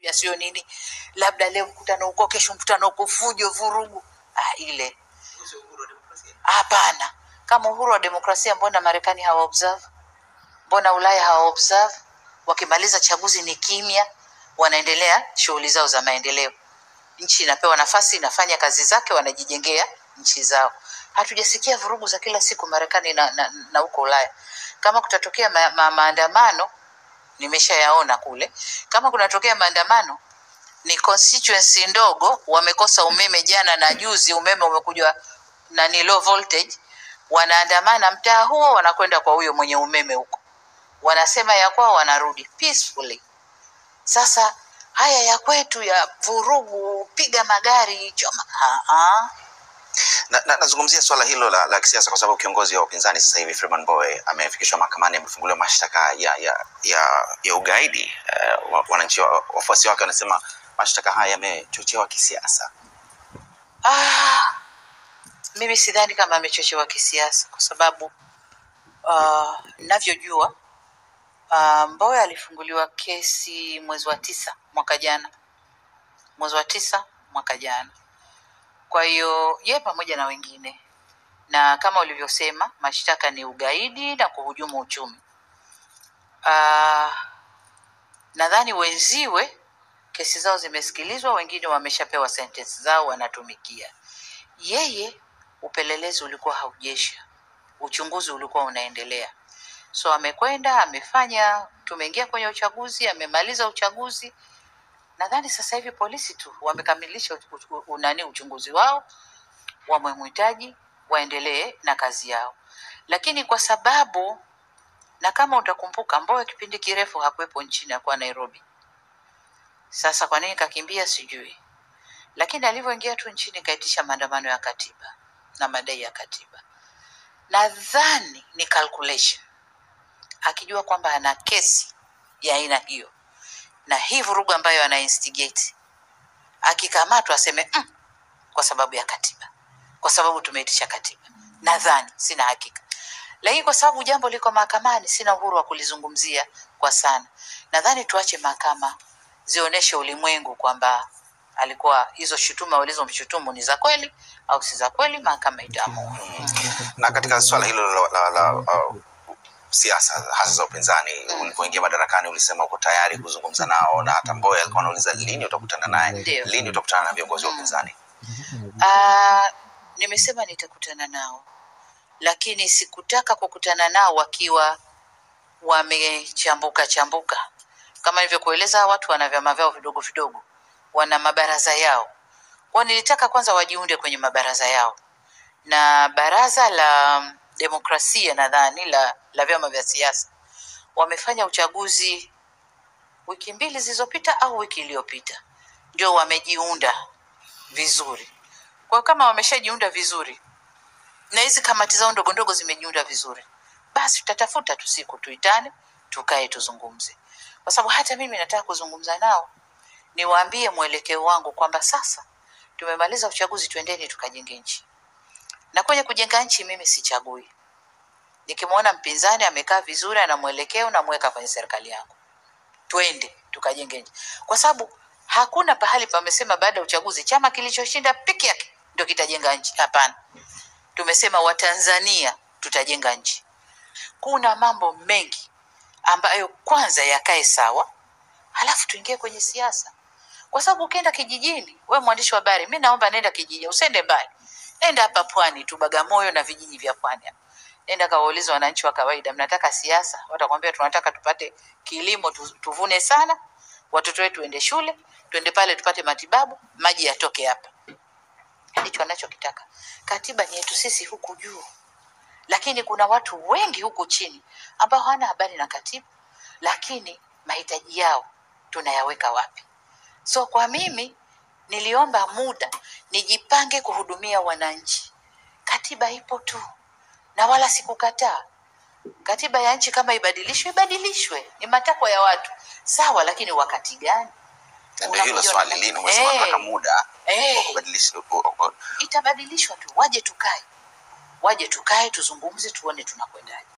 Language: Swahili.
ya sio nini, labda leo mkutano huko, kesho mkutano huko, fujo, vurugu. Ah, ile hapana. Kama uhuru wa demokrasia, mbona Marekani hawa observe? Mbona Ulaya hawa observe? Wakimaliza chaguzi ni kimya, wanaendelea shughuli zao za maendeleo. Nchi inapewa nafasi, inafanya kazi zake, wanajijengea nchi zao. Hatujasikia vurugu za kila siku Marekani na, na, na huko Ulaya. Kama kutatokea ma, ma, maandamano nimeshayaona kule. Kama kunatokea maandamano ni constituency ndogo, wamekosa umeme jana na juzi, umeme umekuja na ni low voltage, wanaandamana mtaa huo, wanakwenda kwa huyo mwenye umeme huko, wanasema ya kwao, wanarudi peacefully. Sasa haya ya kwetu ya vurugu, piga magari, choma, ah, ah. na, na, nazungumzia swala hilo la, la kisiasa kwa sababu kiongozi wa upinzani sasa hivi Freeman Mbowe amefikishwa mahakamani, amefunguliwa mashtaka ya, ya, ya, ya ugaidi. Uh, wananchi wa- wafuasi wake wanasema mashtaka haya yamechochewa kisiasa. Ah, mimi sidhani kama amechochewa kisiasa kwa sababu uh, navyojua uh, Mbowe alifunguliwa kesi mwezi wa tisa mwaka jana, mwezi wa tisa mwaka jana. Kwa hiyo ye pamoja na wengine, na kama ulivyosema, mashtaka ni ugaidi na kuhujumu uchumi. Uh, nadhani wenziwe kesi zao zimesikilizwa, wengine wameshapewa sentence zao wanatumikia. Yeye upelelezi ulikuwa haujesha, uchunguzi ulikuwa unaendelea. So amekwenda amefanya, tumeingia kwenye uchaguzi, amemaliza uchaguzi. Nadhani sasa hivi polisi tu wamekamilisha u- u- u- nani uchunguzi wao, wamemhitaji waendelee na kazi yao, lakini kwa sababu na kama utakumbuka, Mbowe kipindi kirefu hakuwepo nchini, akuwa Nairobi. Sasa kwa nini kakimbia sijui, lakini alivyoingia tu nchini kaitisha maandamano ya katiba na madai ya katiba. Nadhani ni calculation, akijua kwamba ana kesi ya aina hiyo na hii vurugu ambayo ana instigate, akikamatwa aseme mm, kwa sababu ya katiba, kwa sababu tumeitisha katiba. Nadhani, sina hakika, lakini kwa sababu jambo liko mahakamani, sina uhuru wa kulizungumzia kwa sana. Nadhani tuache mahakama zionyeshe ulimwengu kwamba alikuwa hizo shutuma walizomshutumu ni za kweli au si za kweli, mahakama itaamua. Na katika swala hilo la, la, la uh, siasa hasa za upinzani, ulipoingia madarakani ulisema uko tayari kuzungumza nao, na hata Mbowe alikuwa anauliza lini utakutana naye, Ndio. lini utakutana na viongozi wa upinzani. Ah, nimesema nitakutana nao, lakini sikutaka kukutana nao wakiwa wamechambuka chambuka. Kama nilivyokueleza, hawa watu wana vyama vyao vidogo vidogo, wana mabaraza yao. Kwa nilitaka kwanza wajiunde kwenye mabaraza yao, na baraza la demokrasia nadhani la, la vyama vya siasa wamefanya uchaguzi wiki mbili zilizopita au wiki iliyopita, ndio wamejiunda vizuri. Kwa kama wameshajiunda vizuri na hizi kamati zao ndogo ndogo zimejiunda vizuri, basi tutatafuta tu siku tuitane, tukae tuzungumze, kwa sababu hata mimi nataka kuzungumza nao, niwaambie mwelekeo wangu kwamba sasa tumemaliza uchaguzi, twendeni tukajenge nchi. Na kwenye kujenga nchi mimi sichagui. Nikimwona mpinzani amekaa vizuri, ana mwelekeo, namweka kwenye serikali yangu, twende tukajenge nchi, kwa sababu hakuna pahali pamesema baada ya uchaguzi chama kilichoshinda peke yake ndio kitajenga nchi. Hapana, tumesema Watanzania tutajenga nchi. Kuna mambo mengi ambayo kwanza yakae sawa, halafu tuingie kwenye siasa, kwa sababu ukienda kijijini, we mwandishi wa habari, mi naomba nenda kijijini, usiende mbali, nenda hapa pwani tu, Bagamoyo na vijiji vya pwani hapa. Nenda kawauliza wananchi wa kawaida, mnataka siasa? Watakwambia tunataka tupate kilimo, tu- tuvune sana, watoto wetu waende shule, tuende pale tupate matibabu, maji yatoke hapa. Ndicho anachokitaka. Katiba ni yetu sisi huku juu, lakini kuna watu wengi huku chini ambao hawana habari na katiba, lakini mahitaji yao tunayaweka wapi? So kwa mimi niliomba muda nijipange kuhudumia wananchi. Katiba ipo tu na wala sikukataa. Katiba ya nchi kama ibadilishwe, ibadilishwe, ni matakwa ya watu sawa, lakini wakati gani? Na Ndio hilo Unakuja swali una- lini, umesema Eh. nataka muda Eh. wa kubadilisha u- u- itabadilishwa tu, waje tukae, waje tukae tuzungumze, tuone tunakwendaje.